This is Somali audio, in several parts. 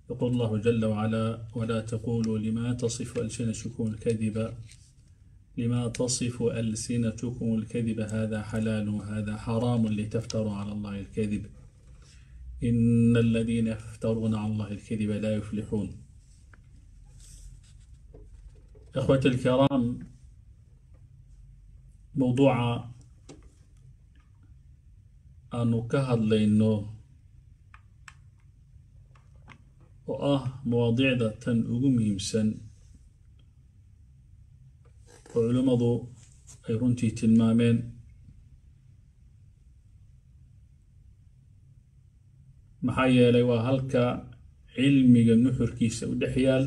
يقول الله جل وعلا ولا تقولوا لما تصف ألسنتكم الكذب لما تصف ألسنتكم الكذب هذا حلال وهذا حرام لتفتروا على الله الكذب إن الذين يفترون على الله الكذب لا يفلحون إخوة الكرام موضوع أنو كهد لإنه وآه مواضيع تن أقوم يمسن وعلمضو أي رنتي تلمامين maxaa yeelay waa halka cilmiga nuxurkiisa u dhex yaal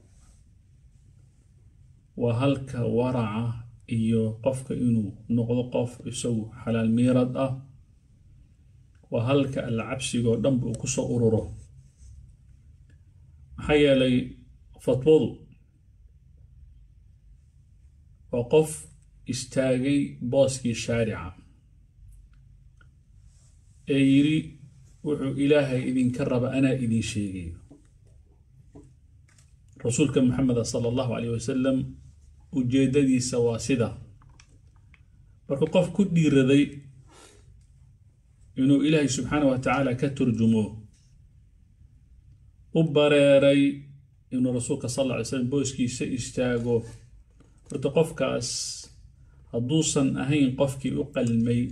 waa halka waraca iyo qofka inuu noqdo qof isagu xalaal miirad ah waa halka alla cabsigoo dhanba uu kusoo ururo maxaa yeelay fatwadu waa qof istaagay booskii shaarica ee yidhi wuxuu ilaahay idinka raba anaa idin sheegayo rasuulka maxameda sala allahu calayh wasalam ujeeddadiisa waa sida marka qof ku dhiiraday inuu ilaahay subxaana wa tacaala ka turjumo u bareeray inuu rasuulka sal alla alay slam booskiisa istaago horta qofkaas hadduusan ahayn qofkii u qalmay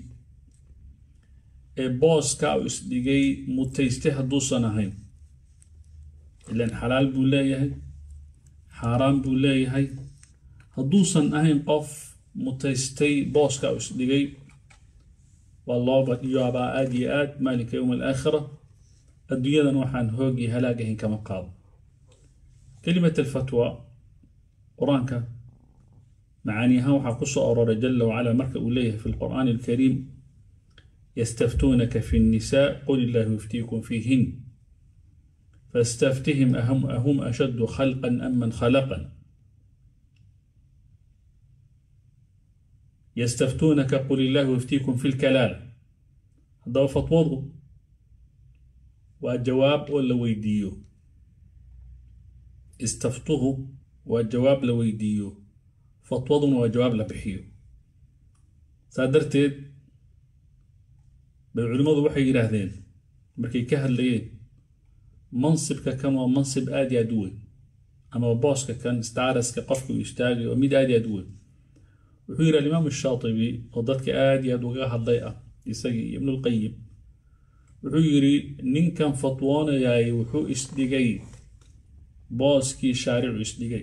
ee booska u isdhigay mutayste hadduusan ahayn ilaan xalaal buu leeyahay xaaraan buu leeyahay hadduusan ahayn qof mutaystay booska u isdhigay waa looba yaabaa aada iyo aad maalinka yowm alaakhira adduunyadan waxaan hoog iyo halaag ahayn kama qaado kelimat alfatwa qur-aanka macaani ahaan waxaa ku soo aroray jala wacala marka uu leeyahay fi lqur'aani alkariim يستفتونك في النساء قل الله يفتيكم فيهن فاستفتهم أهم أهم أشد خلقا أم من خلقنا يستفتونك قل الله يفتيكم في الكلالة هذا فتوضوا والجواب ولا ويديو استفتوه والجواب لويديو فطوضوا وجواب لبحيو سادرتي bay culimmadu waxay yidhaahdeen markay ka hadlayeen mansibka kan waa mansib aad iyo aad u weyn ama booska kan staraska qofka uu istaagayo oo mid aad iyo aad u weyn wuxuu yidhi alimaamu shaatibi oo dadka aad iyo aad uga hadlay ah isagii iyo ibnulqayim wuxuu yidhi ninkan fatwoonayaay wuxuu isdhigay booskii shaaricu isdhigay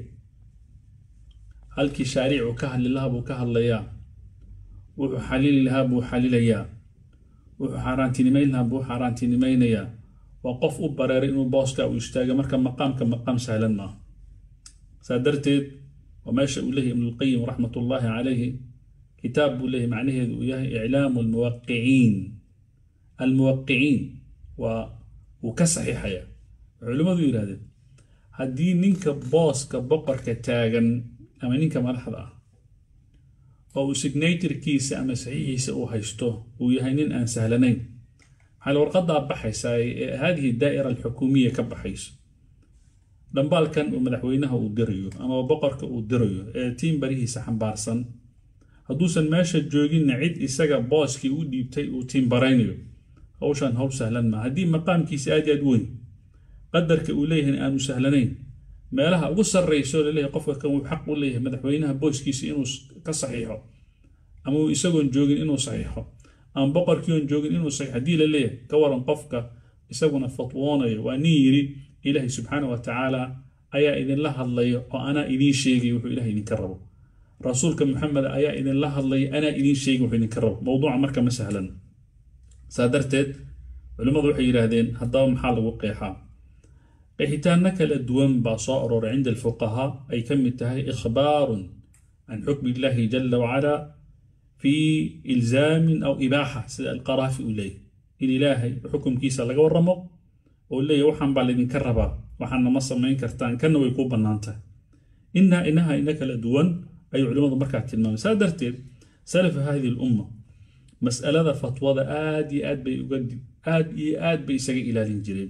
halkii shaaricu ka hadli lahaa buu ka hadlayaa wuxuu xalili lahaa buu xalilayaa wuxuu xaaraantinimayn lahaa buu xaaraantinimaynayaa waa qof u bareeray inuu booska uu istaaga marka maqaamka maqaam sahlan maaha saa darteed waa meesha uu leeyahy ibnulqayim raxmat ullaahi calayhi kitaab buu leeyahy macnaheedu uu yahay iclaamu almuwaqiciin almuwaqiciin waa wuu ka saxiixaya culimmadu yidhahdeen haddii ninka booska boqorka taagan ama ninka madaxda ah oo uu signaturkiisa ama saxiixiisa uu haysto uu yahay nin aan sahlanayn maxaa warqadaa baxaysaa ee haadihi daa'ira alxukuumiya ka baxayso dhambaalkan uu madaxweynaha uu dirayo ama boqorka uu dirayo ee tiim barihiisa xambaarsan hadduusan meesha jooginna cid isaga booskii u dhiibtay uu tiim baraynayo hawshan hawl sahlan maa haddii maqaamkiisa aad aad weyn qadarka uu leeyahay aanu sahlanayn meelaha ugu sarrayso laleeyahay qofka kan uu xaq u leeyahay madaxweynaha booskiisa inuu ka saxiixo ama uu isagoon joogin inuu saxiixo ama boqorkii oon joogin inuu saxiixo haddii la leeyahay ka waran qofka isaguna fatwoonayo waa nin yidhi ilaahay subxaana wa tacaala ayaa idinla hadlaya oo anaa idiin sheegay wuxuu ilahay idinka rabo rasuulka maxamed ayaa idinla hadlaya anaa idiin sheegay wuxuu idinka rabo mowduuca marka ma sahlan saa darteed culimmadu waxay yidhaahdeen haddaba maxaa lagu qeexaa qeexitaanno kala duwan baa soo arooray cinda alfuqahaa ay ka mid tahay ikhbaarun can xukmi illaahi jala wacalaa fii ilzaamin aw ibaaxa sida alqaraafi uu leeyahy in ilaahay xukumkiisa laga warramo oo leeyahy waxaan baa laydinka rabaa waxaana ma samayn kartaan kanna way kuu bannaan tahay inaa inaha ina kala duwan ayuu culimmadu markaa tilmaamay saa darteed salafa hadihi lumma mas'alada fatwada aad iyo aad bay uga aad iyo aad bay isaga ilaalin jireen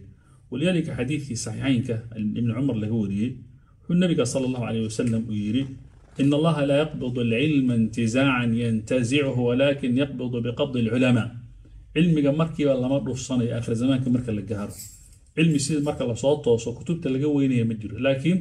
walidaalika xadiidkii saxiixaynka ibni cumar laga wariyey wuxuu nabiga sala allahu calayh wasalam uu yidhi in allaha laa yaqbidu alcilma intizaacan yantazichu walakin yaqbidu biqabdi alculamaa cilmiga markiiba lama dhufsanayo aakhir zamaanka marka la gaaro cilmi sida marka lasoo tooso kutubta laga weynaya ma jiro laakiin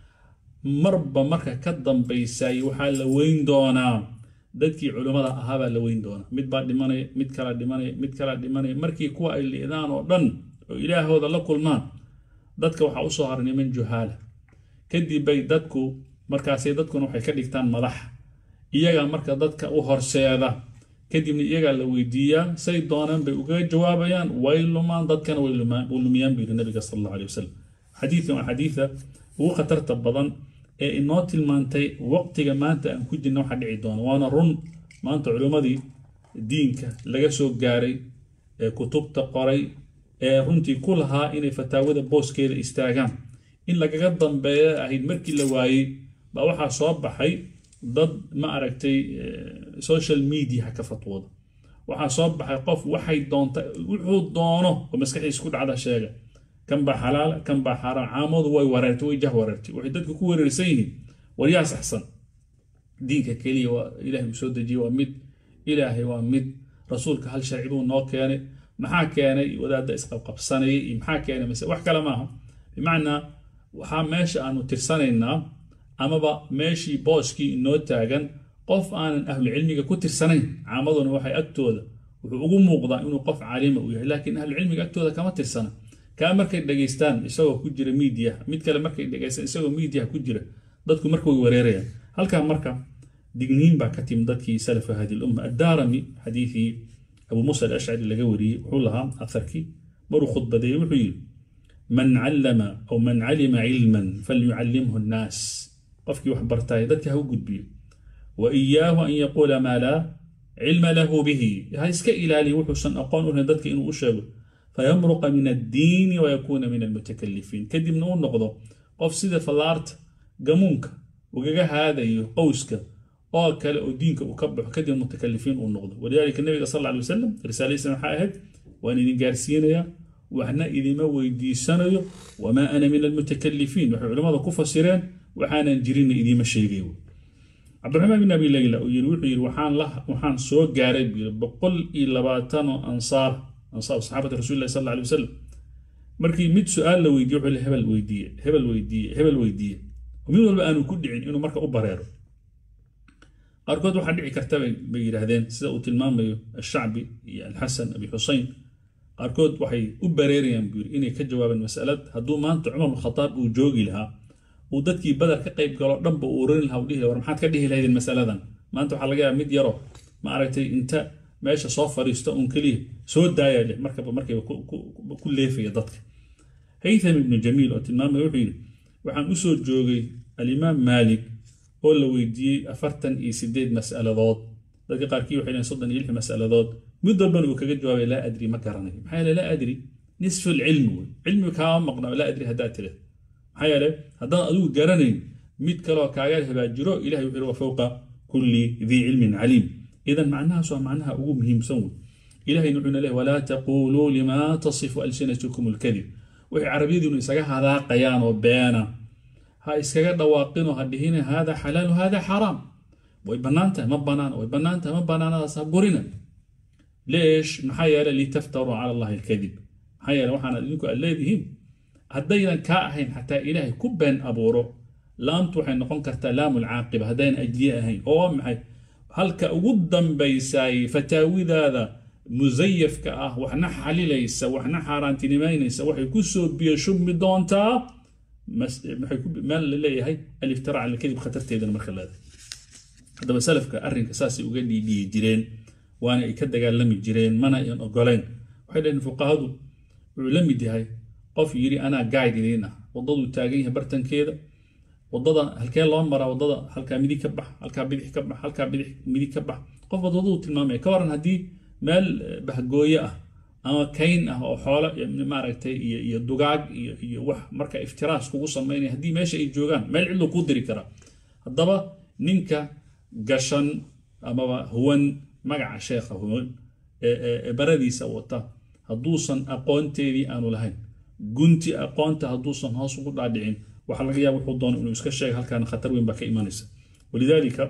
marba marka ka dambaysay waxaa la weyn doonaa dadkii culimmada ahaabaa la weyn doonaa mid baa dhimanaya mid kala dhimanaya mid kala dhimanaya markii kuwa ay liidaan oo dhan oo ilaahooda la kulmaan dadka waxaa usoo haray niman juhaala kadib bay dadku markaasay dadkuna waxay ka dhigtaan madax iyagaa marka dadka u horseeda kadibna iyagaa la weydiiyaa say doonaan bay ugaga jawaabayaan way lumaan dadkana way lumiyaan buu yidhi nabiga sal allahu alay wasalam xadiidkan waa xadiida ugu khatarta badan ee inoo tilmaantay waqtiga maanta aan ku jirna waxa dhici doona waana run maanta culimmadii diinka laga soo gaaray ee kutubta qoray ee runtii ku lahaa inay fataawada booskeeda istaagaan in lagaga dambeeya ahayd markii la waayey baa waxaa soo baxay dad ma aragtay social media ka fatwooda waxaa soo baxay qof waxay doonta wuxuu doono oo maskaxdiisa ku dhacda sheega kan baa xalaala kan baa xaaraan caamadu way wareertay way jah wareertay waxay dadku ku wareersan yihiin waryaa saxsan diinka keliya waa ilaahay uu soo dejiyey waa mid ilaahay waa mid rasuulka hal sharci buu noo keenay maxaa keenay wadaadda isqabqabsanayay iyo maxaa keenay mase wax kale maaha bimacnaa waxaa meesha aanu tirsanaynaa amaba meeshii booskii inoo taagan qof aanan ahlucilmiga ku tirsanayn caamaduna waxay agtooda wuxuu ugu muuqdaa inuu qof caalima u yahay laakiin ahlucilmiga agtooda kama tirsana kaa markay dhegaystaan isagoo ku jira miidiya mid kale markay dhegaystaan isagoo miidiya ku jira dadku marka way wareerayaan halkaa marka digniin baa ka timi dadkii salafa hadi lumma addaarami xadiidii abu muusa alashcari laga wariyey wuxuu lahaa atharkii maruu khudbadeeyey wuxuu yidhi man callama aw man calima cilman falyucallimhu nnaas qofkii wax bartaay dadka ha u gudbiyo wa iyaahu an yaquula maa laa cilma lahu bihi ha iska ilaaliya wuxuusan aqoon u lahayn dadka inuu u sheego fayamruqa min addiini wayakuuna min almutakalifiin kadibna uu noqdo qof sida fallaarta gamuunka ugaga haadayo qowska oo kale oo diinka uu ka baxo kadib mutakalifiin uu noqdo walidaalika nabiga sal alla alay wasalam risaaladiisna waxaa ahayd waan idin gaarsiinayaa waxna idima weydiisanayo wamaa ana min almutakalifiin waxay culimmada ku fasireen waxaanan jirinna idiima sheegay cabdiraxmaan bin abi layla uu yiri wuxuu yiri waxaan la waxaan soo gaaray buu yiri boqol iyo labaatan oo ansaar ansaar saxaabata rasuulillahi sal alla alay wasalam markii mid su-aal la weydiiye wuxuu leeyahay hebel weydiiye hebel weydiiye hebel weydiiye mid walba aanu ku dhicin inuu marka u bareero qaarkood waxaa dhici karta bay yidhaahdeen sida uu tilmaamayo ashacbi iyo alxasan abi xusein qaarkood waxay u bareerayaan buu yiri inay ka jawaabeen masalad hadduu maanta cumar bin khataab uu joogi lahaa uu dadkii badar ka qayb galo dhanba uu oran lahaa u dhihi war maxaad ka dhihi lahaydeen masaladan maanta waxaa laga yaaba mid yaro ma aragtay inta meesha soo fariisto un keliya soo daaya leh markaba markayba ku leefaya dadka haytham ibnu jamiil oo tilmaamaya wuxuu yidhi waxaan u soo joogay alimaam maalik oo la weydiiyey afartan iyo sideed mas'aladood dadka qaarkii waxay leeyihin soddon iyo lix mas'aladood mid walbana uu kaga jawaabay laa adri ma garanayo maxaa yeele laa adri nisfu lcilmi wey cilmi kaama maqna laa adri haddaad tiraad maxaa yeele haddaan adigu garanayn mid kaleoo kaaga habaajiro ilahay wuxuu wa fowqa kulli dii cilmin caliim idan macnahaas waa macnaha ugu muhiimsan wey ilahayna wuxuuna leeyahy walaa taquuluu limaa tasifu alsinatukum alkadib waxay carabiyadiinu isaga hadaaqayaan oo beena ha iskaga dhawaaqinoo ha dhihina hada xalaalu hada xaraam way bannaan tahay ma banaana way bannaan tahay ma bannaanadaas ha gurina leesh maxaa yeele litaftaruu cala allahi alkadib maxaa yeele waxaana idinku aad leedihiin haddaynan kaa ahayn xataa ilaahay ku been abuuro laamtu waxay noqon kartaa laamu lcaaqiba haddaynan ajiye ahayn oo maxay halka ugu dambaysaay fataawidaada musayafka ah waxna xalilaysa waxna xaaraantinimaynaysa waxay ku soo biyo shubmi doontaa meel la leeyahay aliftira cala alkadib khatarteedana marka leedahay haddaba salafka arrinka saasay uga dhiidhiyi jireen waana ay ka dagaalami jireen mana ayan ogoleen waxay dhaheen fuqahadu wuxuu la mid yahay qof yidhi anaa gayd idiin ah waddaduu taagan yahay bartankeeda waddada halkee loo maraa waddada halkaa midig ka bax halkaa bidix ka bax halkaa bidix midig ka bax qof waddaduu tilmaamaya ka waran haddii meel bahgooye ah ama kayn ah oo xoolo maaragtay iyo iyo dugaag iyo iyo wax marka iftiraas kugu samaynaya haddii meesha ay joogaan meel cidluu kuu diri karaa haddaba ninka gashan amaba huwan magaca sheekha huwan ee baradiisa wata hadduusan aqoonteedii aanu lahayn gunti aqoonta hadduusan hoos ugu dhaadhicin waxaa laga yaaba wuxuu doono inuu iska sheega halkaana khatar weyn baa ka imanaysa walidaalika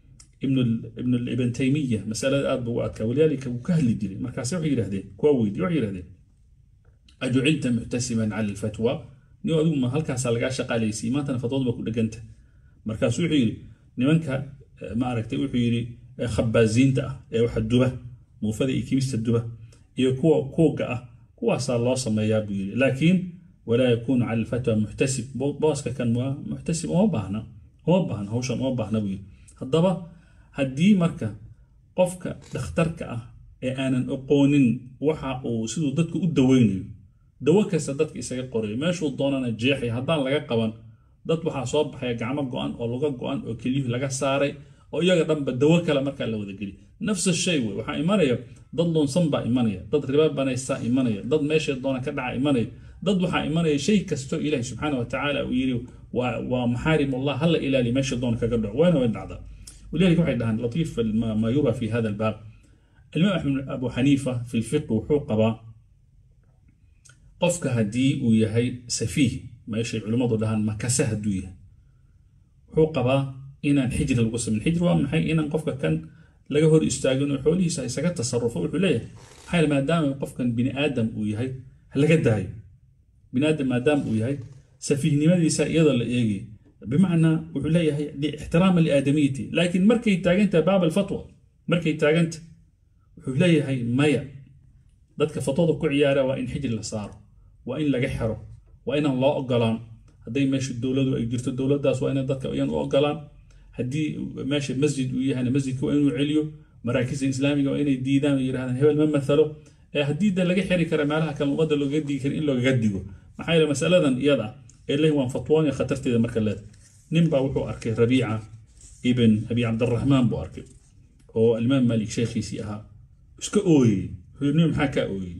ibn ibn taymiya masalada aad buu u adkaa walidaalika wuu ka hadli jiray markaase waxay yidhahdeen kuwa weydiye waxay yidhahdeen ajucilta muctasiban cala alfatwa nin adigu ma halkaasaa lagaa shaqaalaysiiyey maantana fatwadu baa ku dheganta markaasuu wuxuu yidhi nimanka ma aragtay wuxuu yidhi khabaaziinta ah ee waxa duba muufada iyo kimista duba iyo kuwa kuuga ah kuwaasaa loo sameeyaa buu yidhi laakiin walaa yakuunu cala alfatwa muxtasib booska kan waa muxtasib uma baahna uma baahna hawshan uma baahna buu yidhi haddaba haddii marka qofka dhakhtarka ah ee aanan aqoonin waxa uu siduu dadka u daweynayo dawo kasta dadka isaga qorayo meeshuu doonana jeexaya haddaan laga qaban dad waxaa soo baxaya gacmo go-an oo luga go-an oo keliyuhu laga saaray oo iyaga dhanba dawo kale markaa la wadageli nafsa shay wey waxaa imanaya dad lunsan baa imanaya dad riba banaysaa imanaya dad meeshay doona ka dhaca imanaya dad waxaa imanaya shay kastoo ilaahi subxaana wa tacaala uu yidhi waa maxaarim allah hala ilaali meesha doona kaga dhaco waana way dhacdaa walidalika waxay dhahaan latiif ma yura fi hada albaab alimaam axmed abu xaniifa fi lfiqi wuxuu qabaa qofka haddii uu yahay safiih meeshay culimmadu dhahaan makase hadduu yahay wuxuu qabaa inaan xijri lagu samayn xijri waa maxay inaan qofka kan laga hor istaagin oo xoolihiisa isaga tasarufo wuxuu leeyahay maxaa maadaama qofkan bini aadam uu yahay ha laga daayo bini aadam maadaama uu yahay safiihnimadiisa iyadoo la eegay bimacnaa wuxuu leeyahay ixtiraama liaadamiyati laakiin markay taagantahay baab alfatwa markay taaganta wuxuu leeyahay maya dadka fatwada ku ciyaara waa in xijri la saaro waa in laga xero waa inaan loo ogolaan hadday meesha dowladu ay jirto dowladdaas waa ina dadka iyan u ogolaan haddii meesha masjid uu yahayna masjidka waa inuu celiyo maraakista islaamiga waa inay diidaan oo yidhahdaan hebel ma mathalo ee haddii de laga xiri kara meelaha kale ummadda loogaga digi kara in loogaga digo maxaa yeele masaladan iyada ah ee lehi waan fatwoonaya khatarteeda marka leeda nin baa wuxuu arkay rabiica ibn abi cabdiraxmaan buu arkay oo alimaam maalik sheekhiisii ahaa iska ooyey wuxuu nin maxaa kaa ooyey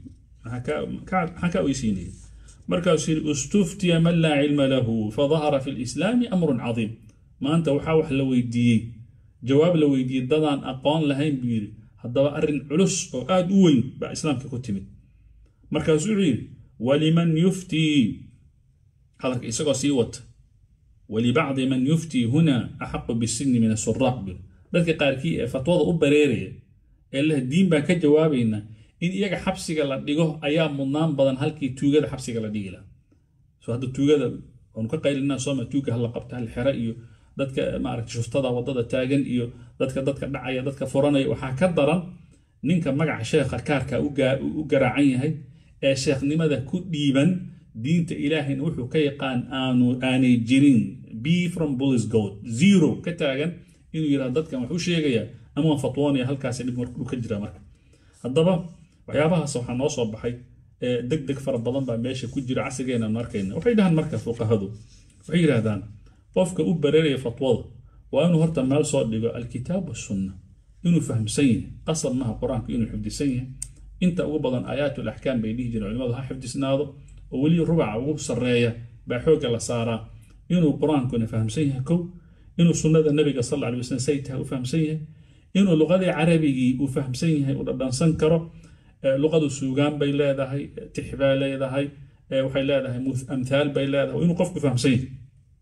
maxaa kaa oysiinaya markaasuu yidhi istuftiya man laa cilma lahu fadahara fi lislaami amrun cadiim maanta waxaa wax la weydiiyey jawaab la weydiiyey dadaan aqoon lahayn buu yidhi haddaba arrin culus oo aada u weyn baa islaamka ku timid markaasuu wuxuu yidhi waliman yuftii hadalka isagoo sii wata walibacdi man yuftii huna axaqu bisinni min asuraaq buu dadka qaarkii ee fatwada u bareeraya ee leh diin baan ka jawaabaynaa in iyaga xabsiga la dhigo ayaa mudnaan badan halkii tuugada xabsiga la dhigi lahaa so hadda tuugada waanu ka qaylinaa sooma tuuga hala qabta hal xere iyo dadka maaragta shuftada wadada taagan iyo dadka dadka dhacaya dadka furanaya waxaa ka daran ninka magaca sheekha kaarka u garaacan yahay ee sheekhnimada ku dhiiban diinta ilaahayna wuxuu ka yaqaan aanu aanay jirin b from bullis gold zero ka taagan inuu yidhahdo dadkan wax u sheegaya ama waan fatwoonaya halkaasi dhib markuu ka jira marka haddaba waxyaabahaas waxaa noo soo baxay deg deg fara badan baa meesha ku jira casrigeena aanu arkayna waxay dhahaan marka fuqahadu waxay yidhahdaan qofka u bareeraya fatwada waa inuu horta meel soo dhigo alkitaab wasunna inuu fahamsan yahay qasab maha qur-aanka inuu xifdisan yahay inta ugu badan aayaatu laxkaam bay dhihi jireen culimadu ha xifdisnaado oo weli rubaca ugu sarreeya baa xoogga la saaraa inuu qur-aankuna fahamsan yahay kow inuu sunnada nabiga sal alla alay wasallam say tahay u fahamsan yahay inuu luqadii carabigii uu fahamsan yahay uu dhadhansan karo luqadu suugaan bay leedahay tix bay leedahay waxay leedahay amthaal bay leedahay inuu qofku fahamsan yahay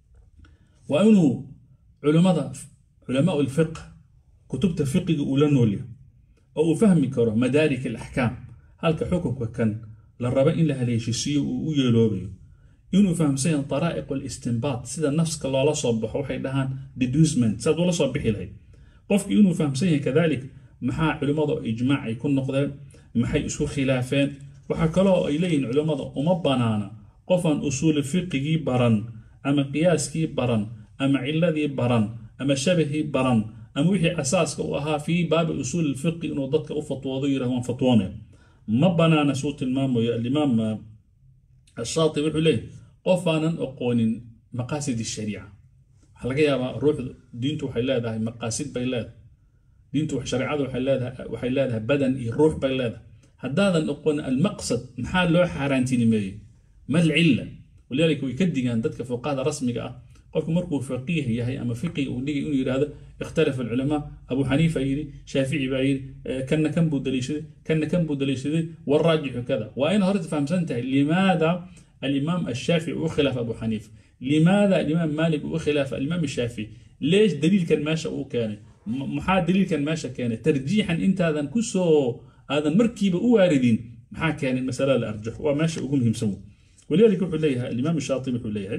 waa inuu culimada culamaa lfiq kutubta fiqiga uu la noolyahay oo uu fahmi karo madaarik alaxkaam halka xukunka kan la raba in la haleeshisiiyo uu u yeeloobayo inuu fahamsan yahay daraa'iq alistinbaat sida nafska loola soo baxo waxay dhahaan deducement saad ula soo bixi lahayd qofki inuu fahamsan yahay kadalik maxaa culimmada ijmaac ay ku noqdeen maxay isku khilaafeen waxaa kaloo ay leeyihiin culimmada uma banaana qofaan usuuli fiqigii baran ama qiyaaskii baran ama ciladii baran ama shabahii baran ama wixii asaaska u ahaa fii baabi usuuli fiqi inuu dadka u fatwoodo yirahdo waan fatwoonaya ma banaana suu tilmaamayo alimaam ashaatibi wuxuu leeyahy qofaanan aqoonin maqaasid shariica waxaa laga yaabaa ruuxdu diintu waxay leedahay maqaasid bay leedahay diintu shareecadu waxay leedahay waxay leedahay badan iyo ruux bay leedahay haddaadan aqoonin almaqsad maxaa loo xaaraantinimeeyey mal cilla walidaalika way ka digaan dadka fuqahada rasmiga ah qofku markuu faqiih yahay ama fiqi uu dhigay inuu yidhaahdo ikhtalafa alculamaa abu xaniifa yidhi shaafici baa yidhi kanna kan buu daliishaday kanna kan buu daliishaday waraajixu kada waa in horta fahamsan tahay limaada الإمام الشافعي وخلاف أبو حنيفة لماذا الإمام مالك وخلاف الإمام الشافعي ليش دليل كان ماشى وكان محا دليل كان ماشى كان ترجيحا أنت هذا كسو هذا مركب واردين محا كان المسألة الأرجح وماشى وهم يمسمو ولذلك يقول ليها الإمام الشاطبي يقول ليها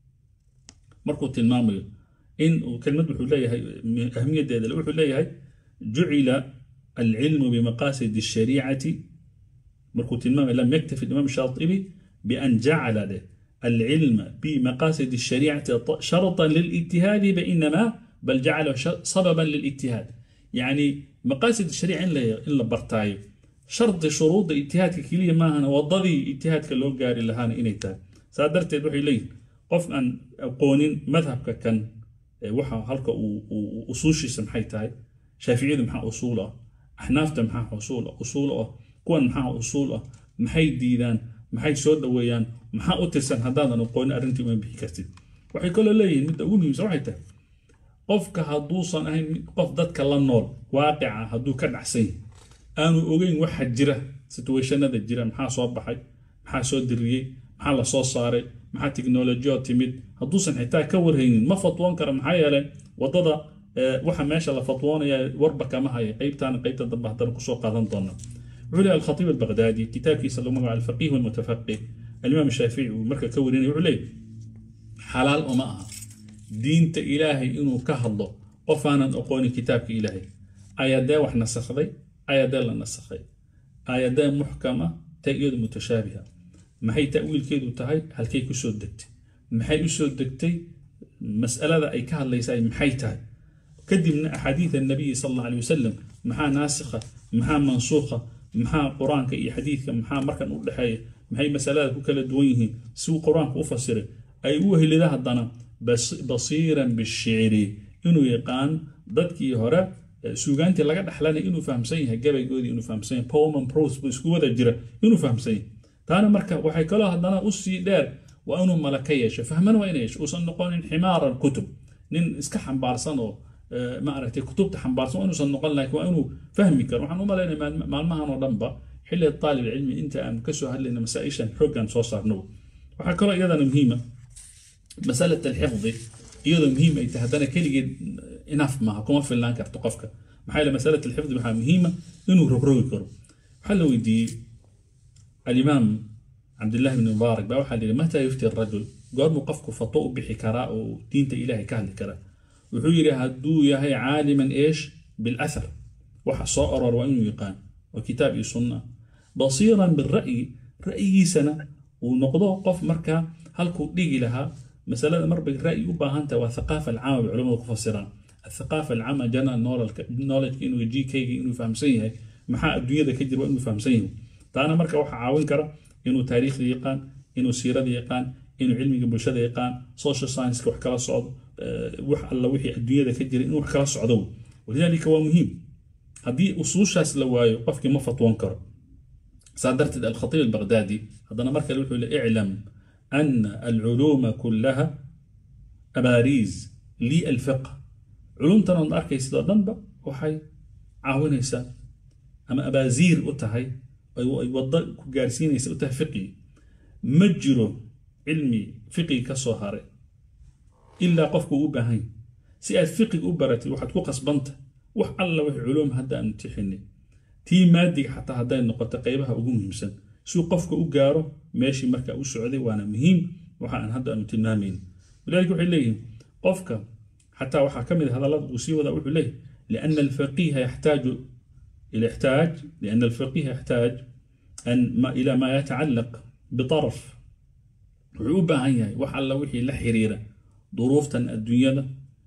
مركو تلمامي إن وكلمة يقول ليها أهمية دي يقول ليها جعل العلم بمقاصد الشريعة مركو تلمامي لم يكتفي الإمام الشاطبي بأن جعل له العلم بمقاصد الشريعة شرطا للاجتهاد بإنما بل جعله سببا للاجتهاد يعني مقاصد الشريعة إلا برتاي شرط شروط اجتهاد كلية ما هنا وضدي اجتهاد كلو قاري لهانا إنيتا سادرت وحي لي قف أن قونين مذهب كان وحا هلك أصوشي سمحي تاي شافعي محا أصوله أحناف محا أصوله أصوله كون محا أصوله محي ديدان maxay soo dhaweeyaan maxaa u tirsan haddaadan aqoonin arrintii uma bixi kartid waxay kaloo leeyihiin midda ugu muhiimsan waxay tahay qofka hadduusan ahayn qof dadka la nool waaqica hadduu ka dhacsan yahay aanu ogeyn waxa jira situationada jira maxaa soo baxay maxaa soo diriyey maxaa la soo saaray maxaa tiknolojiyo timid hadduusan xitaa ka warhaynin ma fatwoon kara maxaa yeelay waddada waxa meesha la fatwoonaya warba kama haya qeybtaana qeybta dambe haddana kusoo qaadan doona علي الخطيب البغدادي كتاب كيس الله على الفقيه والمتفقه الإمام الشافعي ومركة كورين علي حلال وما دين إلهي إنه كهضه وفانا أقوني كتابك إلهي آية دا وح نسخي آية دا لا نسخي آية دا محكمة تأييد متشابهة ما هي تأويل كيدو تهي هل كي كسود دكتي ما هي كسود دكتي مسألة ذا أي كهل ليس أي محي تهي كدي من أحاديث النبي صلى الله عليه وسلم محا ناسخة محا منسوخة maxaa qur-aanka iyo xadiidka maxaa markan u dhexeeya maxay masalada ku kala duwan yihiin siuu qur-aanka u fasiray ay u helida haddana basiiran bishicri inuu yaqaan dadkii hore suugaantii laga dhexlanay inuu fahamsan yahay gabaygoodii inuu fahamsan yahay poman pros buu isku wada jira inuu fahamsan yahay taana marka waxay kaloo haddana usii dheer waa inuu malaka yeesho fahmana waa ina yeesho uusan noqonin ximaaran kutub nin iska xambaarsan oo maaragtay kutubta xambaarsan inuusan noqon laakiin waa inuu fahmi karo waxaan u malaynaya maalmahan oo dhanba xilliga taalib cilmi inta aan kasoo hadlayna masaa-ishan xooggan soo saarno waxaa kaloo iyadana muhiima masalat alxifdi iyadoo muhiim ay tahay haddana keligeed inaf maaha kuma filnaan karto qofka maxaa yeele masalat alxifdi waxaa muhiima inuu rogrogi karo waxaa la weydiiyey alimaam cabdillahi bn mubaarak baa waxaa la yidhi mataa yufti rajul goormuu qofku fatwo u bixi karaa oo diinta ilaahay ka hadli karaa wuxuu yidhi hadduu yahay caaliman eesh bilathar waxa soo oror waa inuu yaqaan waa kitaab iyo sunna basiiran bira'yi ra'yigiisana uu noqdo qof markaa halkuu dhigi lahaa masalada marbay ra'yi u baahan tahay waa thaqaafa alcaama bay culamadu ku fasiraan athaqaafa alcaama general knowledge inuu gkayga inuu fahamsan yahay maxaa adduunyada ka jira waa inuu fahamsan yahay taana marka waxaa caawin kara inuu taariikhda yaqaan inuu siirada yaqaan inuu cilmiga bulshada yaqaan social science-ka wax kala socdo wax alla wixii adduunyada ka jira inuu wax kala socdo walidaalika waa muhiim haddii usuushaas la waayo qofkii ma fatwoon karo saa darteed alkhatiib albagdaadi haddana mar kale wuxuu le iclam ana alculuuma kullaha abaariis lii alfiq culumtan ood arkaysid oo dhanba waxay caawinaysaa ama abaasiir u tahay ay waddo ku gaarsiinaysa u tahay fiqi ma jiro cilmi fiqi ka soo haray ilaa qofku u baahan yahy si aad fiqiga u baratid waxaad ku qasbanta wax alla wix culuum hadda aanu tixinin tii maadiga xataa hadday noqoto qaybaha ugu muhiimsan siuu qofka u gaaro meeshii markaa u socday waana muhiim waxa aan hadda aanu tilmaamayn walidalika waxay leeyihin qofka xataa waxaa ka mid a hadallada uu sii wadaa wuxuu leeyahy liana alfaqiha yaxtaaju يحتاج لأن الفقيه يحتاج أن ما إلى ما يتعلق بطرف wuxuu u baahan yahay wax alla wixii la xiriira duruuftan adduunyada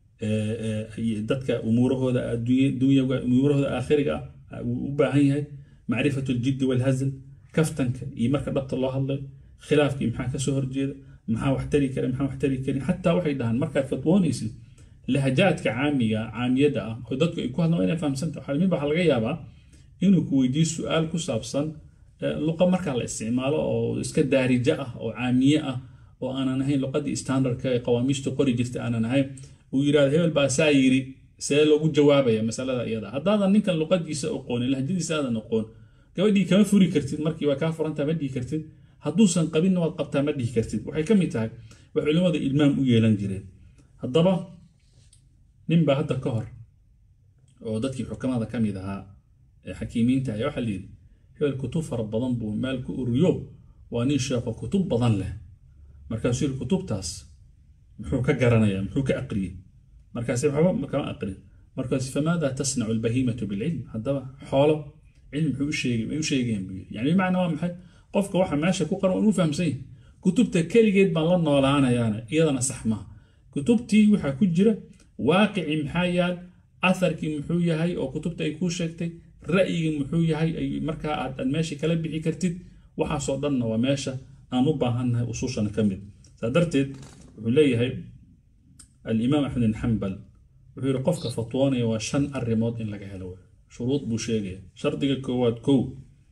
dadka umuurahooda adduunyaga umuurahooda aakhiriga ah wuu u baahan yahay macrifatu ljiddi walhazl kaftanka iyo marka dhabta loo hadlayo khilaafkii maxaa kasoo horjeeda maxaa wax tari kara maxaa wax tari karin xataa waxay dhahaan markaad fatwoonaysid lahajaadka caamiga caamiyada ah oo dadku ay ku hadlaan inay fahamsanta waxaa mid waxaa laga yaabaa inuu ku weydiiyo su-aal ku saabsan luqa markaa la isticmaalo oo iska daarija ah oo caamiye ah oo aanan ahayn luqadii standardka ee qawaamiishta qori jirta aanan ahayn uu yidhahdo hebel baa saa yiri see loogu jawaabaya masalada iyada haddaadan ninkan luqadiisa aqoonin lahjadiisa aadan aqoon gabadhii kama furi kartid markii waa kaa furantaa ma dhihi kartid hadduusan qabinna waad qabtaa ma dhihi kartid waxay ka mid tahay wax culimmada ilmaam u yeelan jireen haddaba nin baa hadda ka hor oo dadkii xukamada ka mid ahaa ee xakiimiinta ayaa waxaa layidhi hebel kutub fara badan buu meel ku uriyo waa nin sheekho kutub badan leh markaasuu yidhi kutubtaas muxuu ka garanayaa muxuu ka aqriyey markaasi waxba kama aqrin markaas famaada tasnacu albahimatu bilcilm haddaba xoolo cilmi muxuu u sheegay may u sheegayaan buu yidhi yani bimacnaa waa maxay qofka waxa meesha ku qoran waan u fahamsan yahay kutubta keligeed baan la noolaanayaana iyadana sax maaha kutubtii waxaa ku jira waaqici maxaa yaal atharkii muxuu yahay oo kutubta ay kuu sheegtay ra'yigii muxuu yahay ay markaa aad aad meesha kala bixi kartid waxaasoo dhanna waa meesha aan u baahannahay usuushana ka mid saa darteed wuxuu leeyahay alimaam axmed bin xambal wuxuu yidhi qofka fatwoonaya waa shan arrimood in laga helo shuruud buu sheegaya shardiga koowaad kow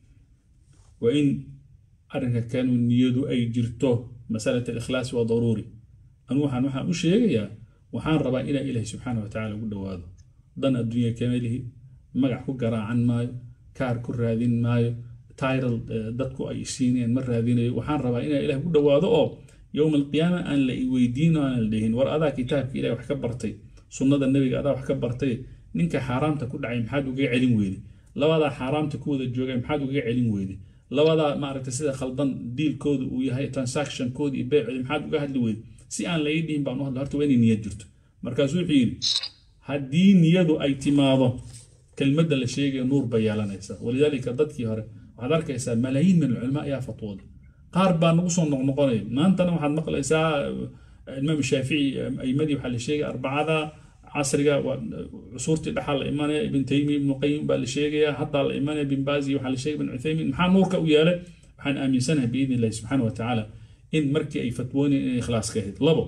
waa in arrinka kanu niyadu ay jirto masalat alikhlaasi waa daruuri anu waxaan waxaan u sheegayaa waxaan rabaa inaa ilaahi subxaana wa tacala ugu dhowaado dan adduunya kamelihi magac ku garaacan maayo kaar ku raadin maayo tiral dadku ay siinayaan ma raadinayo waxaan rabaa inaa ilaah ku dhowaado oo yowma alqiyaama aan la weydiin oo aan la dhihin war adaa kitaabka ilahi wax ka bartay sunnada nebiga adaa wax ka bartay ninka xaaraamta ku dhacay maxaad ugaga celin weyday labadaa xaaraamta ku wada joogay maxaad ugaga celin weyday labadaa maaragtay sida khaldan diilkooda uu yahay transactionkooda iyo beecooda maxaad uga hadli weyday si aan la ii dhihin baan u hadla horta waa inay niyad jirto markaasuu wuxuu yidhi haddii niyadu ay timaado kelmadda la sheegaya nuur bay yeelanaysaa walidaalika dadkii hore waxaad arkaysaa malaayiin min alculamaa ayaa fatwooda qaar baa nagu soo noqnoqonaya maantana waxaad maqlaysaa imaam shaafici aymadii waxaa la sheegaya arbacada casriga cusuurtii dhaxaa la imanaya ibn taymiya ibnu qayim baa la sheegaya haddaa la imanaya bin baazi waxaa la sheegaya ibn cuthaymin maxaa nuurka u yeelay waxaan aaminsanahay biidni illahi subxaana wa tacaala in markii ay fatwoonayeen inay ikhlaas ka ahayd labo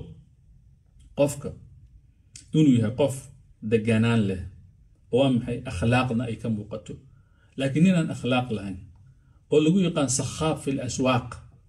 qofka inuu yahay qof deganaan leh oo waa maxay akhlaaqna ay ka muuqato laakiin ninaan akhlaaq lahayn oo lagu yaqaan sakhaab fi laswaaq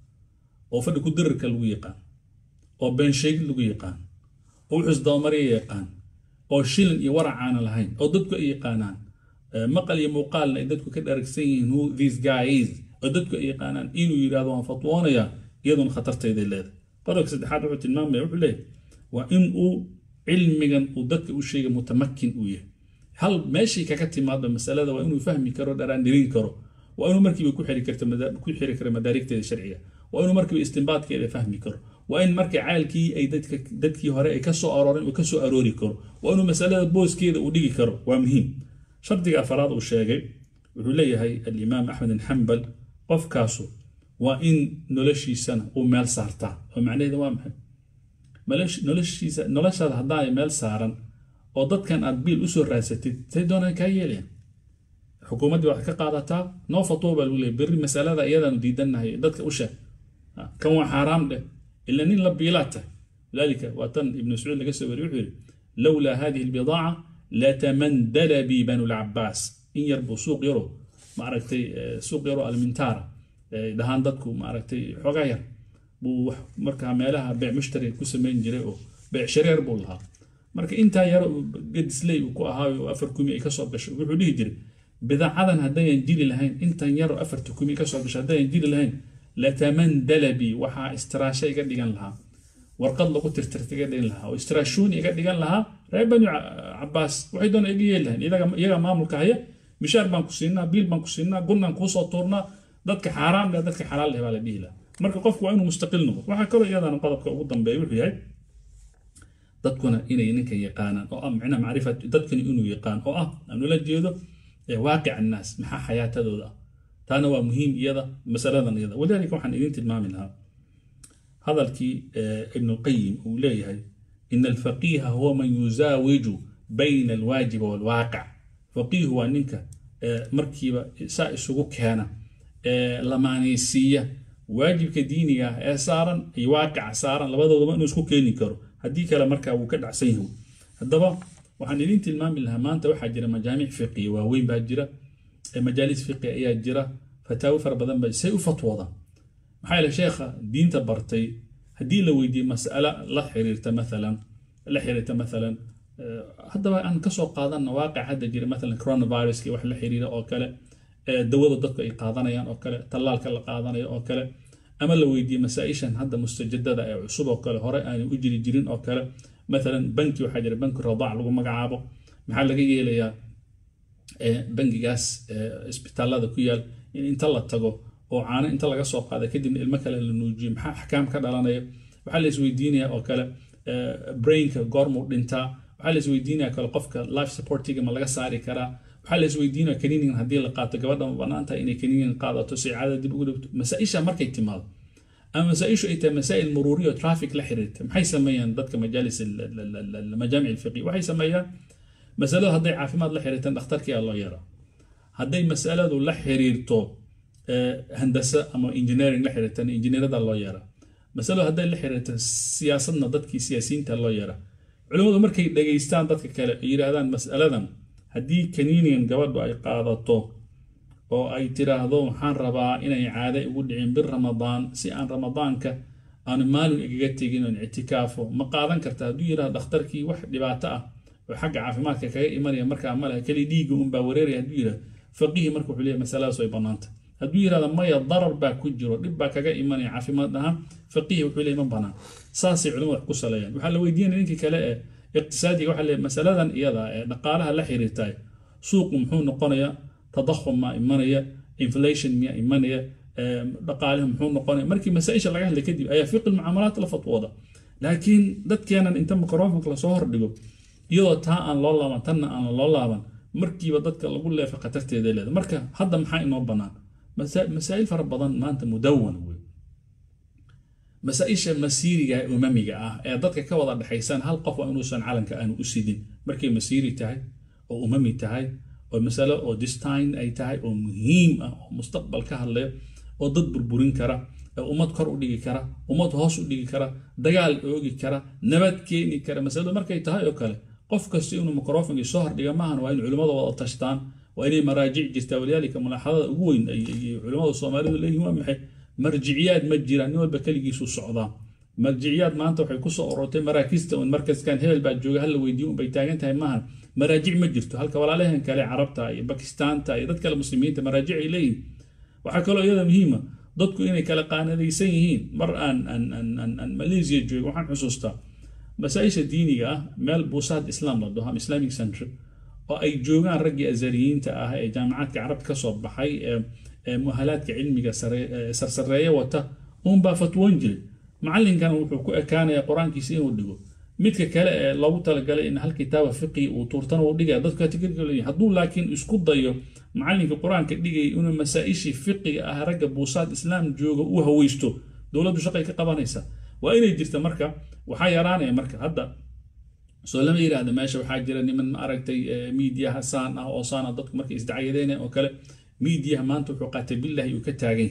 oo fadhi ku dirirka lagu yaqaan oo beensheegid lagu yaqaan oo wuxuus dabamarya yaqaan oo shilin iyo waracaana lahayn oo dadku ay yaqaanaan maqal iyo muuqaalna ay dadku ka dharagsan yihiin who this guy is oo dadku ay yaqaanaan inuu yidhahdo waan fatwoonayaa iyaduna khatartayday leedahay qodobka saddexaad wuxuu tilmaamaya wuxuu leeyahay waa in uu cilmigan uu dadka u sheegay mutamakin uu yahay hal meeshii kaga timaadba masalada waa inuu fahmi karo dharaandhirin karo waa inuu markiiba ku xiri karto ku xiri karo madaarigteeda sharciga waa inuu markiiba istinbaadkeeda fahmi karo waa in marka caalkii ay dadka dadkii hore ay ka soo arooren uu ka soo aroori karo waa inuu masalada booskeeda uu dhigi karo waa muhiim shardiga afaraad uu sheegay wuxuu leeyahay alimaam axmed bin xambal qofkaasu waa in noloshiisana uu meel saartaa oo macnaheeda waa maxay noloshiisa noloshaada haddaanay meel saaran oo dadkan aad biil usoo raadsatid say doonaan kaa yeelayan xukuumaddii waxaad ka qaadataa noo fatwo baa lagu leeyay berri masalada iyadaanu diidannahay dadka u sheeg kan waa xaaraam dheh ila nin la biilaa tahay lidaalika waa tan ibnu mascuud laga soo wariye wuxuu yidhi lowlaa hadihi albidaaca latamandala bi banu lcabaas in yar buu suuq yaro maaragtay suuq yaro almintaara dhahaan dadku maaragtay xoogaa yar buu markaa meelaha beec mushtari ku samayn jiray oo beec shareer buu lahaa marka intaa yaro gadisley uu ku ahaayo afar kumi ay kasoo gasho wuxuu dhihi jiray bidaacadan haddayan jiri lahayn intan yaro afarta kumi kasoo gasho haddayan jiri lahayn latamandala bi waxaa istiraasha iga dhigan lahaa warqad lagu tirtirta iga dhigan lahaa oo istiraashuun iga dhigan lahaa reer banu cabaas waxay doona iga yeeli lahayn iyaga maamulka haya mishaar baan ku siinaa biil baan ku siinaa gunnaan kuusoo tuurnaa dadka xaaraam leh dadka xalaal leh baa la dhihi lahaa marka qofku waa inuu mustaqil noqdo waxaa kaloo iyadana qodobka ugu dambeeya wuxuu yahay dadkuna inay ninkan yaqaanaan oo ah micnaha macrifat dadkani inuu yaqaan oo ah aan ula jeedo waaqic annaas maxaa xayaatadooda ah taana waa muhiim iyada masaladan iyada walidaalika waxaan idin tilmaami lahaa hadalkii ibnulqayim uu leeyahay ina alfaqiiha huwa man yuzaawiju bayna alwaajiba waalwaaqic faqiihu waa ninka markiiba saa isugu keena lamaanaysiiya waajibka diiniga ah ee saaran iyo waaqica saaran labadoodaba inuu isku keeni karo haddii kale markaa wuu ka dhacsan yahay haddaba waxaan idin tilmaami lahaa maanta waxaa jira majaamic fiqiya waaweyn baa jira majaalis fiqi ayaa jira fataawo fara badan baa say u fatwoodaan maxaa yeele sheekha diinta bartay haddii la weydiiye mas'ala la xiriirta maalan la xiriirta maalan haddaba aan kasoo qaadanna waaqic hadda jira maalan coronaviruska wax la xiriira oo kale dawada dadku ay qaadanayaan oo kale tallaalka la qaadanayo oo kale ama la weydiiye masaa-ishan hadda mustajadada ee cusub oo kale hore aanu u jiri jirin oo kale maalan banki waxaa jira banki radaac lagu magacaabo maxaa laga yeelayaa bangigaas isbitaalada ku yaal in inta la tago oo caano inta laga soo qaada kadibna ilmo kale la nuujiyo maxaa axkaam ka dhalanaya waxaa la isweydiinaya oo kale brainka goormuu dhintaa waxaa la isweydiinaya kale qofka life supportiga ma laga saari karaa waxaa la isweydiinaya kaniinigan haddii la qaato gabadha ma bannaan tahay inay kaniinigan qaadato si caada dib ugu dhigto masaa-isha markay timaado ama masaa-ishu ay tahay masaa'il muruuriya oo traffic la xiriirta maxay sameeyaan dadka majaalis majaamic alfiqi waxay sameeyaan masaladu hadday caafimaad la xiriirtan dhakhtarkii aa loo yaraa hadday masaladu la xiriirto handase ama engineering la xiriirtan injineerada loo yaraa masaladu hadday la xiriirto siyaasadna dadkii siyaasiyiinta loo yaraa culimmadu markay dhageystaan dadka kale ay yidhaahdaan masaladan haddii kaniinigan gabadhu ay qaadato oo ay tiraahdo waxaan rabaa inay caade ugu dhicin bir ramadaan si aan ramadaanka aanu maalin igaga tegin oon ictikaafo ma qaadan karta hadduu yidhahdo dhakhtarkii wax dhibaato ah oo xagga caafimaadka kaga imanaya markaa ma laha keli dhiigga unbaa wareeraya hadduu yidhahdo faqihi marka wuxuu leeyahy masaladaas way bannaanta hadduu yidhahdo maya darar baa ku jiro dhib baa kaga imanaya caafimaad ahaan faqihi wuxuu leeyahy ma bannaan saasay culimadu wax ku saleeyaan waxaa la weydiinaya ninkii kale ee iqtisaadiga waxaa leeyahy masaladan iyada ee dhaqaalaha la xiriirtaay suuqu muxuu noqonayaa tadakhum maa imanaya inflation miyaa imanaya dhaqaalihi muxuu noqonaya markii masaa-isha laga hadlay kadib ayaa fiqi mucaamalaat la fatwooda laakiin dadkeenan inta microfonka lasoo hordhigo iyadoo taa aan loo laaban tanna aan loo laaban markiiba dadka lagu leefa khatarteeda leeda marka hadda maxaa inoo bannaan masaa'il fara badan maanta mudawan wey masaa-isha masiiriga ee umamiga ah ee dadka ka wada dhexaysaan hal qof waa inuusan calanka aanu u sidin markay masiiri tahay oo umami tahay oo masalo oo distine ay tahay oo muhiim ah oo mustaqbal ka hadlaya oo dad burburin kara ee ummad kor u dhigi kara ummad hoos u dhigi kara dagaal oogi kara nabad keeni kara masaladu markay tahay oo kale qof kasta inuu microfonkii soo hordhiga maahan waa in culimmada wada tashtaan waa inay maraajic jirtaa walidaalika mulaaxadada ugu weyn ay culimmada soomaalidu leeyihin waa maxay marjiciyaad ma jiraan nin walba keligiisu socdaa marjiciyaad maanta waxay kusoo orortay maraakista un markaskan hebel baa jooga hala weydiiyo unbay taagan tahay maahan maraajic ma jirto halka walaalahan kale carabta iyo bakistaanta iyo dad kale muslimiinta maraajic ay leeyihin waxaa kaloo iyada muhiima dadku inay kala qaanadaysan yihiin mar aan aan malaysia jooga waxaan xusuustaa masaa-isha diiniga ah meel buusaad islaam la dhaho ama islamic centre oo ay joogaan raggii azariyiinta ah ee jaamacaadka carabta ka soo baxay ee muhalaadka cilmiga sarsareeya wata uunbaa fatwoon jiray macalinkan wuxuu ku ekaanaya qur-aankiisa inuu dhigo midka kale ee loogu talagalay in hal kitaaba fiqi uu tuurtana uu dhigaya dadka kategoriga leeyahay hadduu laakiin isku dayo macalinka qur-aanka dhigay inuu masaa-ishii fiqiga ah ragga buusaad islaam jooga u haweysto dowladdu shaqay ka qabanaysaa waa inay jirta marka waxaa yaraanaya marka hadda soo lama yidhaahda meesha waxaa jira niman ma aragtay miidiyaha saan ah oo saana dadku markay isdacayadeena oo kale miidiyaha maanta wuxuu qaatay billahi uu ka taagay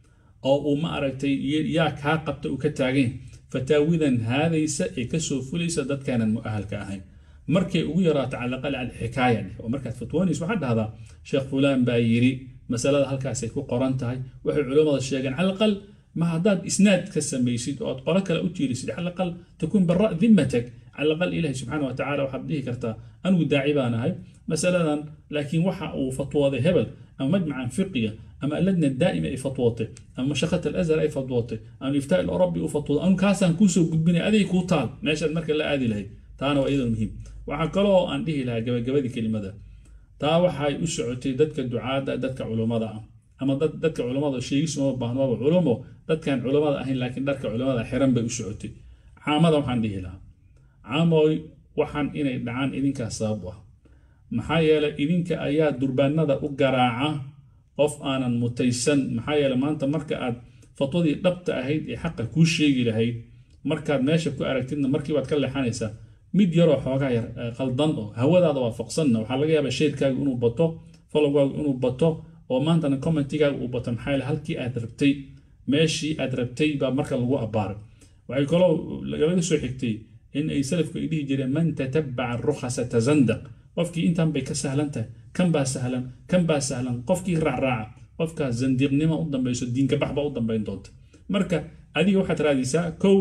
oo uu ma aragtay yaa kaa qabta uu ka taagay fataawidan haadaysa ee kasoo fulaysa dadkaanan mu'ahalka ahayn markay ugu yaraato calaqal alxikaaya dheh oo markaad fatwoonaysa waxaad dhahdaa sheekh fulaan baa yiri masalada halkaasay ku qoran tahay waxay culammada sheegeen calaqal ma haddaad isnaad ka samaysid oo aad qolo kale u tiirisid calaqal takun bara dimmatak calaqal ilahi subxaana wa tacala waxaad dhihi kartaa anigu daaci baan ahay masaladan laakiin waxa uu fatwooday hebel ama majmacan fiqiga ama alladna daa'ima ay fatwootay ama mashaqat alazhar ay fatwootay ama iftaa ilarobi u fatwooday anu kaasaan kuusoo gudbinaya aday kuu taal meeshaad marka la aadi lahayd taana waa iyadoo muhiim waxaa kaloo aan dhihi lahaa gabagabadii kelimada taa waxay u socotay dadka ducaada dadka culummada ah ama dadka culummada sheegis uma baahno waaba culumo dadkaan culummada ahayn laakiin dharka culummada xiran bay u socotay caamada waxaan dhihi lahaa caamoy waxaan inay dhacaan idinkaa sabab u ah maxaa yeelay idinka ayaa durbaanada u garaaca qof aanan mutaysan maxaa yeele maanta marka aad fatwadii dhabta ahayd ee xaqa kuu sheegi lahayd markaad meesha ku aragtidna markiibaad ka leexanaysaa mid yaroo xoogaa yar qaldan oo hawadaada waafaqsanna waxaa laga yaabaa sheerkaaga inuu bato followgaagu inuu bato oo maantana commentigaaga uu bato maxaa yeele halkii aad rabtay meeshii aad rabtay baa marka lagu abbaaray waxay kaloo laga soo xigtay in ay salafku ay dhihi jireen man tatabaca rukhasa tazandaq qofkii intan bay ka sahlan tahay kan baa sahlan kan baa sahlan qofkii raacraaca qofkaas zandiiqnimo u dambayso diinka bax baa u dambayn doonta marka adiga waxaad raadisaa kow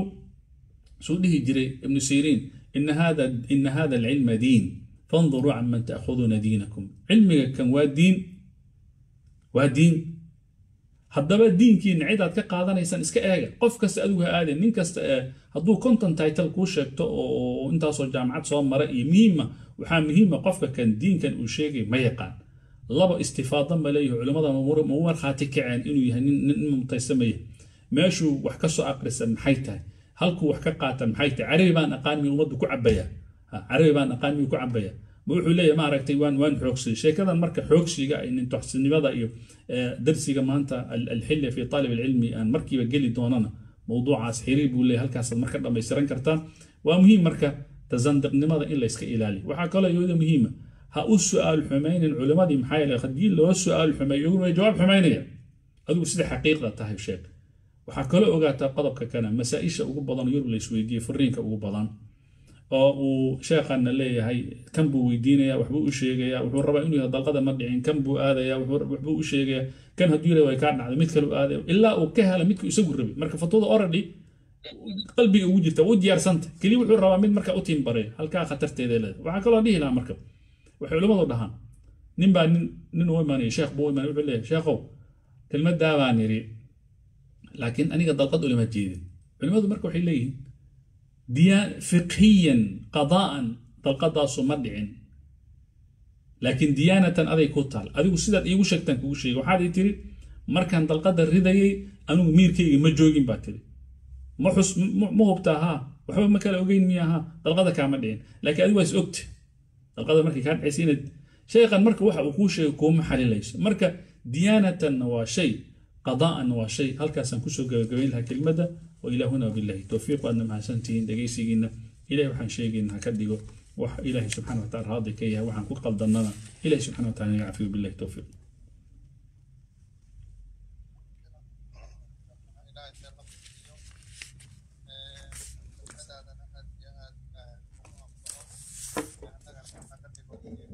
suu dhihi jiray ibnu siriin ina hada ina hada alcilma diin fanduruu can man ta'khuduuna diinakum cilmiga kan waa diin waa diin haddaba diinkiina cid aad ka qaadanaysaan iska eega qof kasta adigu ha aadeen nin kasta ee hadduu content title kuu sheegto oo intaasoo jaamacad soo mara iyo muhiima waxaa muhiima qofka kan diinkan uu sheegay ma yaqaan laba istifaado ma leeyahay culimmada ma u markhaati kaceen inuu yahay nin mutaysamaya meeshuu wax ka soo aqrisa maxay tahay halkuu wax ka qaata maxay tahay carabi baan aqaan miyuu ummaddu ku cabaya carabi baan aqaan miyuu ku cabaya ma wuxuu leeyahay ma aragtay waan waan xoogsaday sheekadan marka xoogsiga nin toxsinimada iyo darsiga maanta alxilya fi taalib alcilmi aan markiiba geli doonana mowduucaas xiriir buu leeyahay halkaasaad marka dhammaystiran kartaan waa muhiim marka tasandiqnimada in layska ilaaliyo waxaa kaloo iyada muhiima ha u su-aal xumaynin culimadii maxaa yeele haddii loo su-aal xumeeyo iyaguna way jawaab xumaynaya adigu sida xaqiiqda tahay sheeg waxaa kaloo ogaataa qodobka kana masaa-isha ugu badan yurub la isweydiiyey furiinka ugu badan oo uu sheekhanna leeyahay kan buu weydiinaya waxbuu u sheegaya wuxuu rabaa inuu yahay dalqada ma dhicin kan buu aadaya waxbuu u sheegaya kan hadduu yara way kaa dhacday mid kale u aadaya ilaa uu ka hela midku isagu rabay marka fatwada already qalbiga ugu jirta u diyaarsanta keliya wuxuu rabaa mid marka u tiimbareeya halkaa khatarteeda leedahay waxaa kaloo dhihi lahaa marka waxay culimmadu dhahaan nin baa nin nin u imaanaya sheekh buu u imaanaya wuxuu leeyahay sheekhow kelmaddaa baan yidhi laakiin aniga dalqad ulama jeedin culimmadu marka waxay leeyihiin diyaan fiqhiyan qadaa'an dalqadaasu ma dhicin laakiin diyaanatan aday ku taal adigu sidaad iigu sheegtaan kugu sheegay waxaad ii tiri markaan dalqadda ridayay anigu miirkayga ma joogin baa tiri ma xus ma hubtaa haa waxba ma kala ogeyn miya haa dalqada kaama dhicin laakiin adigu waa is ogta dalqada markay kaa dhacaysa inaad sheekhan marka waxa uu kuu sheegay kuuma xalilayso marka diyaanatanna waa shay qadaa'anna waa shay halkaasaan kusoo gabagabayn lahaa kelmadda وإلى هنا بالله التوفيق وأن مع سنتين دقيسينا إلهي وحن شيقنا كدقو وح إلهي سبحانه وتعالى راضي كيها وحن كل قلدنا إلهي سبحانه وتعالى يعفو بالله التوفيق Thank you.